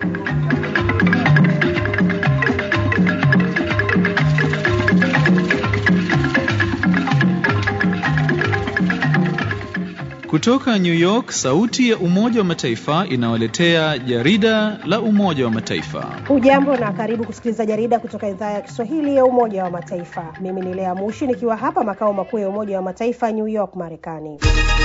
Kutoka New York, sauti ya Umoja wa Mataifa inawaletea jarida la Umoja wa Mataifa. Hujambo na karibu kusikiliza jarida kutoka idhaa ya Kiswahili ya Umoja wa Mataifa. Mimi ni Lea Mushi nikiwa hapa makao makuu ya Umoja wa Mataifa New York, Marekani.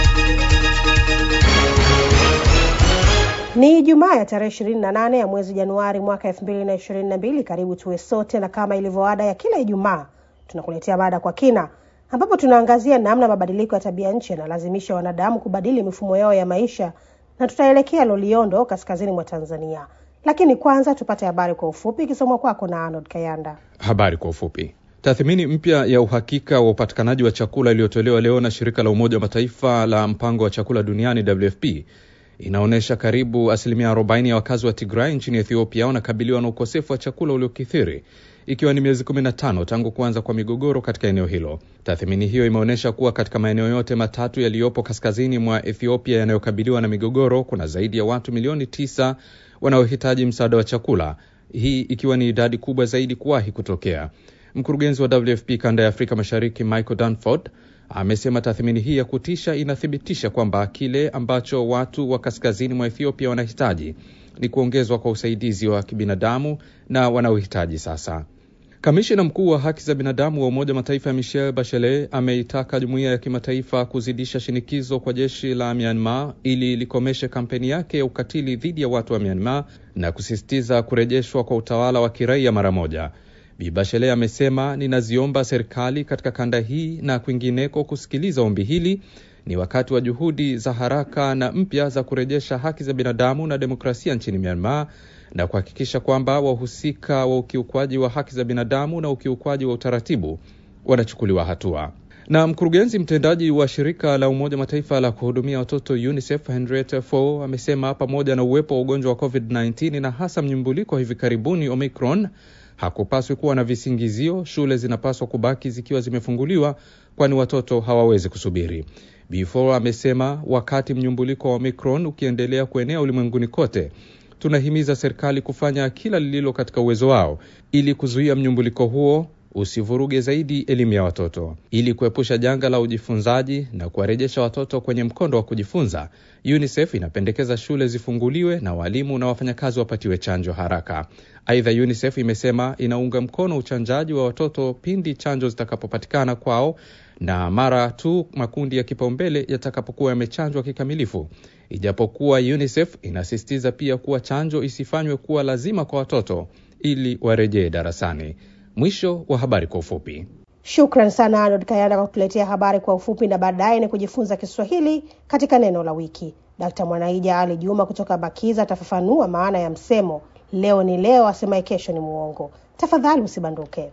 Ni Ijumaa ya tarehe ishirini na nane ya mwezi Januari mwaka elfu mbili na ishirini na mbili. Karibu tuwe sote, na kama ilivyo ada ya kila Ijumaa tunakuletea mada kwa kina ambapo tunaangazia namna mabadiliko ya tabia nchi yanalazimisha wanadamu kubadili mifumo yao ya maisha, na tutaelekea Loliondo, kaskazini mwa Tanzania. Lakini kwanza tupate habari kwa ufupi ikisomwa kwako na Arnold Kayanda. Habari kwa ufupi. Tathmini mpya ya uhakika wa upatikanaji wa chakula iliyotolewa leo na shirika la Umoja wa Mataifa la mpango wa chakula duniani WFP inaonyesha karibu asilimia 40 ya wakazi wa Tigray nchini Ethiopia wanakabiliwa na ukosefu wa chakula uliokithiri ikiwa ni miezi 15 tangu kuanza kwa migogoro katika eneo hilo. Tathmini hiyo imeonyesha kuwa katika maeneo yote matatu yaliyopo kaskazini mwa Ethiopia yanayokabiliwa na migogoro kuna zaidi ya watu milioni tisa wanaohitaji msaada wa chakula, hii ikiwa ni idadi kubwa zaidi kuwahi kutokea. Mkurugenzi wa WFP kanda ya Afrika Mashariki Michael Danford amesema tathmini hii ya kutisha inathibitisha kwamba kile ambacho watu wa kaskazini mwa Ethiopia wanahitaji ni kuongezwa kwa usaidizi wa kibinadamu na wanaohitaji sasa. Kamishina mkuu wa haki za binadamu wa Umoja wa Mataifa Michelle Bachelet ameitaka jumuiya ya kimataifa kuzidisha shinikizo kwa jeshi la Myanmar ili likomeshe kampeni yake ya ukatili dhidi ya watu wa Myanmar na kusisitiza kurejeshwa kwa utawala wa kiraia mara moja. Bi Bachelet amesema, ninaziomba serikali katika kanda hii na kwingineko kusikiliza ombi hili. Ni wakati wa juhudi za haraka na mpya za kurejesha haki za binadamu na demokrasia nchini Myanmar na kuhakikisha kwamba wahusika wa ukiukwaji wa haki za binadamu na ukiukwaji wa utaratibu wanachukuliwa hatua. Na mkurugenzi mtendaji wa shirika la Umoja Mataifa la kuhudumia watoto UNICEF Henrietta Fore amesema pamoja na uwepo wa ugonjwa wa COVID-19 na hasa mnyumbuliko wa hivi karibuni Omicron hakupaswi kuwa na visingizio. Shule zinapaswa kubaki zikiwa zimefunguliwa, kwani watoto hawawezi kusubiri. Before amesema wakati mnyumbuliko wa Omicron ukiendelea kuenea ulimwenguni kote, tunahimiza serikali kufanya kila lililo katika uwezo wao ili kuzuia mnyumbuliko huo usivuruge zaidi elimu ya watoto. Ili kuepusha janga la ujifunzaji na kuwarejesha watoto kwenye mkondo wa kujifunza, UNICEF inapendekeza shule zifunguliwe na walimu na wafanyakazi wapatiwe chanjo haraka. Aidha, UNICEF imesema inaunga mkono uchanjaji wa watoto pindi chanjo zitakapopatikana kwao na mara tu makundi ya kipaumbele yatakapokuwa yamechanjwa kikamilifu, ijapokuwa UNICEF inasisitiza pia kuwa chanjo isifanywe kuwa lazima kwa watoto ili warejee darasani. Mwisho wa habari kwa ufupi. Shukran sana Arnold Kayanda kwa kutuletea habari kwa ufupi, na baadaye ni kujifunza Kiswahili katika neno la wiki. Dkt Mwanaija Ali Juma kutoka Bakiza atafafanua maana ya msemo leo ni leo, asemaye kesho ni muongo. Tafadhali usibanduke.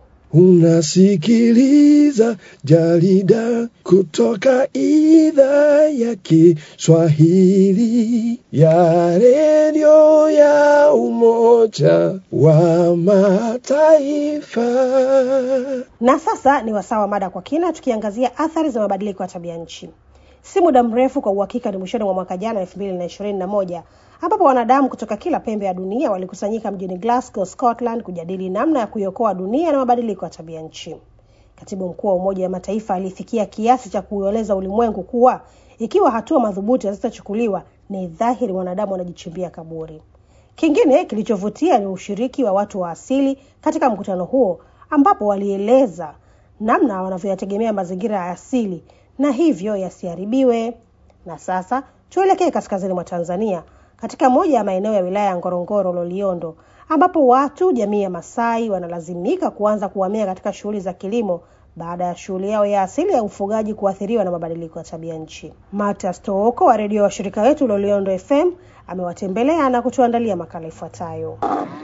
Unasikiliza jarida kutoka idhaa ya Kiswahili ya redio ya Umoja wa Mataifa. Na sasa ni wasaa wa mada kwa kina, tukiangazia athari za mabadiliko ya tabia nchi. Si muda mrefu, kwa uhakika ni mwishoni mwa mwaka jana elfu mbili na ishirini na moja ambapo wanadamu kutoka kila pembe ya dunia walikusanyika mjini Glasgow, Scotland kujadili namna ya kuiokoa dunia na mabadiliko ya tabia nchi. Katibu mkuu wa Umoja wa Mataifa alifikia kiasi cha kuueleza ulimwengu kuwa ikiwa hatua madhubuti hazitachukuliwa, ni dhahiri wanadamu wanajichimbia kaburi. Kingine kilichovutia ni ushiriki wa watu wa asili katika mkutano huo, ambapo walieleza namna wanavyoyategemea mazingira ya asili na hivyo yasiharibiwe. Na sasa tuelekee kaskazini mwa Tanzania katika moja ya maeneo ya wilaya ya Ngorongoro Loliondo, ambapo watu jamii ya Masai wanalazimika kuanza kuhamia katika shughuli za kilimo baada ya shughuli yao ya asili ya ufugaji kuathiriwa na mabadiliko ya tabia nchi. Marta Stooko wa redio wa shirika wetu Loliondo FM amewatembelea na kutuandalia makala ifuatayo.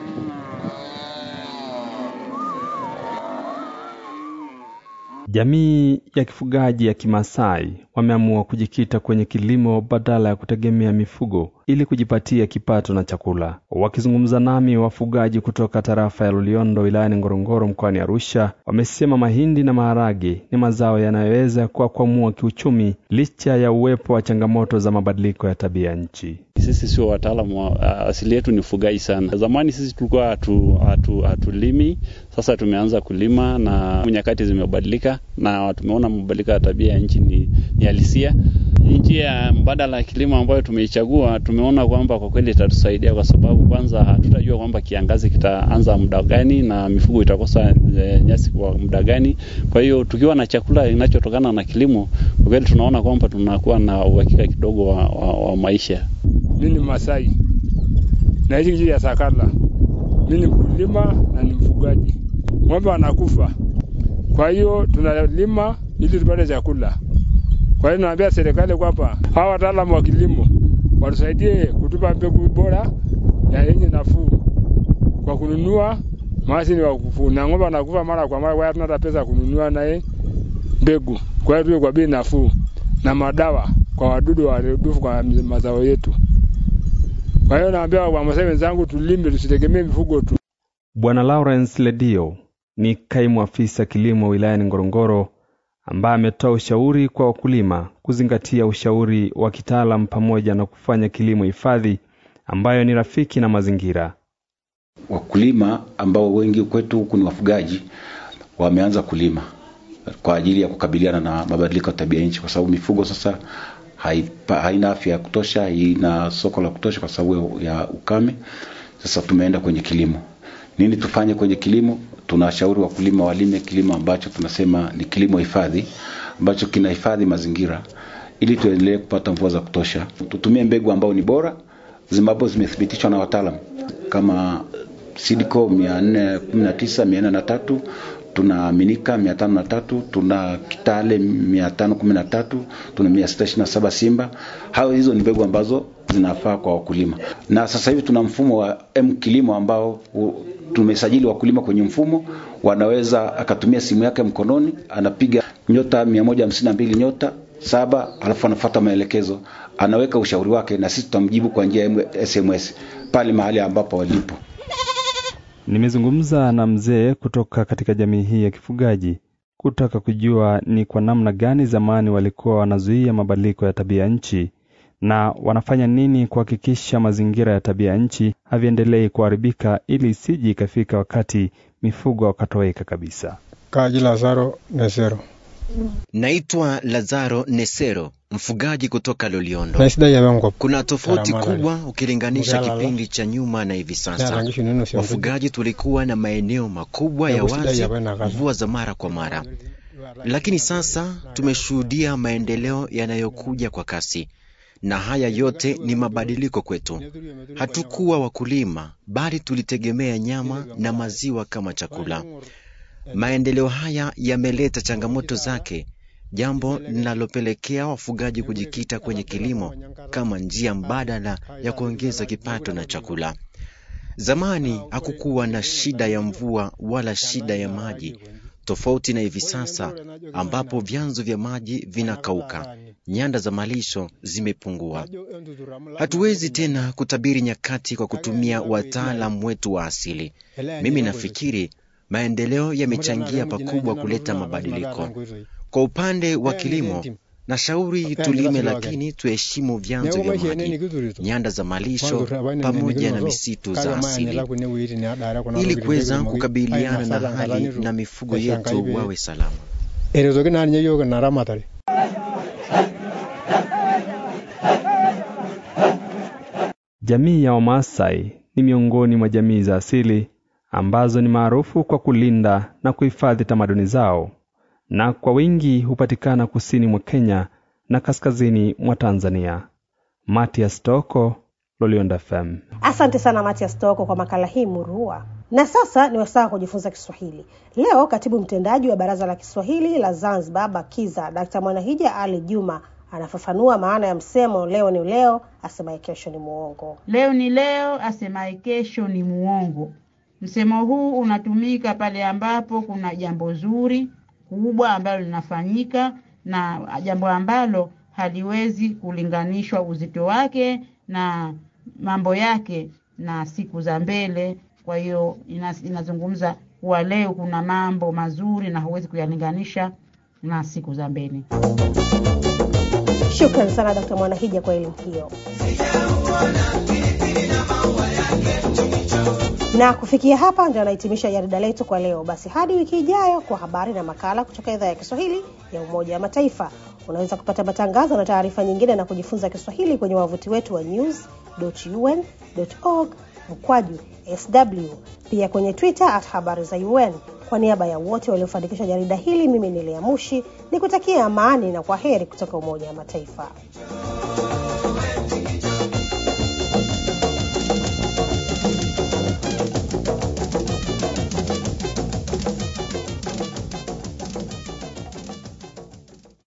Jamii ya kifugaji ya Kimasai wameamua kujikita kwenye kilimo badala ya kutegemea mifugo ili kujipatia kipato na chakula. Wakizungumza nami, wafugaji kutoka tarafa ya Loliondo wilayani Ngorongoro mkoani Arusha wamesema mahindi na maharage ni mazao yanayoweza kuwakwamua kiuchumi licha ya uwepo wa changamoto za mabadiliko ya tabia nchi. Sisi sio wataalamu wa asili yetu ni ufugaji sana. Zamani sisi tulikuwa hatu, hatu, hatulimi, sasa tumeanza kulima na nyakati zimebadilika na tumeona mabadiliko ya tabia ya nchi ni, ni halisia. Njia mbadala ya kilimo ambayo tumeichagua, tumeona kwamba kwa kweli itatusaidia kwa sababu kwanza hatutajua kwamba kiangazi kitaanza muda gani na mifugo itakosa e, nyasi kwa muda gani. Kwa hiyo tukiwa na chakula kinachotokana na kilimo, kwa kweli tunaona kwamba tunakuwa na uhakika kidogo wa, wa, wa maisha. Mimi ni Masai, naishi kijiji ya Sakala. Mimi ni mkulima na ni mfugaji. Ng'ombe wanakufa, kwa hiyo tunalima ili tupate chakula. Kwa hiyo naambia serikali kwamba hawa wataalamu wa kilimo watusaidie kutupa mbegu bora ya yenye nafuu kwa kununua mashini wa kuvuna. Ng'ombe wanakufa mara kwa mara, kwa hiyo tunata pesa kununua naye mbegu, kwa hiyo tuwe kwa bei nafuu na madawa kwa wadudu waharibifu kwa mazao yetu. Kwa hiyo naambia Wamasai wenzangu, tulime, tusitegemee mifugo tu. Bwana Lawrence Ledio ni kaimu afisa kilimo wilayani Ngorongoro ambaye ametoa ushauri kwa wakulima kuzingatia ushauri wa kitaalam pamoja na kufanya kilimo hifadhi ambayo ni rafiki na mazingira. Wakulima ambao wengi kwetu huku ni wafugaji wameanza kulima kwa ajili ya kukabiliana na mabadiliko ya tabia nchi, kwa sababu mifugo sasa haipa, haina afya ya kutosha, haina soko la kutosha kwa sababu ya ukame. Sasa tumeenda kwenye kilimo. Nini tufanye kwenye kilimo? Tunashauri wakulima walime kilimo ambacho tunasema ni kilimo hifadhi, ambacho kinahifadhi mazingira ili tuendelee kupata mvua za kutosha. Tutumie mbegu ambao ni bora ambapo zimethibitishwa na wataalam kama Sidco 419 403 tuna Aminika mia tano na tatu tuna Kitale mia tano kumi na tatu tuna mia sita ishirini na saba Simba. Hayo hizo ni mbegu ambazo zinafaa kwa wakulima, na sasa hivi tuna mfumo wa M kilimo ambao u, tumesajili wakulima kwenye mfumo, wanaweza akatumia simu yake mkononi, anapiga nyota mia moja hamsini na mbili nyota saba, alafu anafuata maelekezo, anaweka ushauri wake, na sisi tutamjibu kwa njia ya SMS pale mahali ambapo walipo. Nimezungumza na mzee kutoka katika jamii hii ya kifugaji kutaka kujua ni kwa namna gani zamani walikuwa wanazuia mabadiliko ya tabia nchi na wanafanya nini kuhakikisha mazingira ya tabia nchi haviendelei kuharibika ili isije ikafika wakati mifugo wakatoweka kabisa. Kaji Lazaro Nesero. Naitwa Lazaro Nesero, mfugaji kutoka Loliondo. Na shida ya wangu. Kuna tofauti Karamara. kubwa ukilinganisha Mugala la. kipindi cha nyuma na hivi Ya sasa. rangisho neno sio. Wafugaji tulikuwa na maeneo makubwa Ya ya kushida wazi, ya bwana kaza. mvua za mara kwa mara, lakini sasa tumeshuhudia maendeleo yanayokuja kwa kasi, na haya yote ni mabadiliko kwetu. Hatukuwa wakulima, bali tulitegemea nyama na maziwa kama chakula. Maendeleo haya yameleta changamoto zake, jambo linalopelekea wafugaji kujikita kwenye kilimo kama njia mbadala ya kuongeza kipato na chakula. Zamani hakukuwa na shida ya mvua wala shida ya maji, tofauti na hivi sasa ambapo vyanzo vya maji vinakauka, nyanda za malisho zimepungua. Hatuwezi tena kutabiri nyakati kwa kutumia wataalam wetu wa asili. Mimi nafikiri maendeleo yamechangia pakubwa kuleta mabadiliko. Kwa upande wa kilimo, nashauri tulime, lakini tuheshimu vyanzo vya maji, nyanda za malisho pamoja na misitu za asili ili kuweza kukabiliana na hali na mifugo yetu wawe salama. Erezoki nani nyeyo na ramatare. Jamii ya Wamaasai ni miongoni mwa jamii za asili ambazo ni maarufu kwa kulinda na kuhifadhi tamaduni zao na kwa wingi hupatikana kusini mwa Kenya na kaskazini mwa Tanzania. Matias Toko, Lolionda FM. Asante sana Matias Toko kwa makala hii murua. Na sasa ni wasaa wa kujifunza Kiswahili. Leo katibu mtendaji wa Baraza la Kiswahili la Zanzibar BAKIZA Dkt. Mwanahija Ali Juma anafafanua maana ya msemo leo ni leo, asemaye kesho ni muongo. Leo ni leo, asemaye kesho ni muongo. Msemo huu unatumika pale ambapo kuna jambo zuri kubwa ambalo linafanyika na jambo ambalo haliwezi kulinganishwa uzito wake na mambo yake na siku za mbele. Kwa hiyo ina- inazungumza kuwa leo kuna mambo mazuri na huwezi kuyalinganisha na siku za mbele. Shukran sana Dkt. Mwanahija kwa elimu hiyo. Na kufikia hapa ndio anahitimisha jarida letu kwa leo. Basi hadi wiki ijayo kwa habari na makala kutoka idhaa ya Kiswahili ya Umoja wa Mataifa. Unaweza kupata matangazo na taarifa nyingine na kujifunza Kiswahili kwenye wavuti wetu wa news.un.org mkwaju sw, pia kwenye Twitter at habari za UN. Kwa niaba ya wote waliofanikisha jarida hili, mimi ni Lea Mushi ni kutakia amani na kwa heri kutoka Umoja wa Mataifa.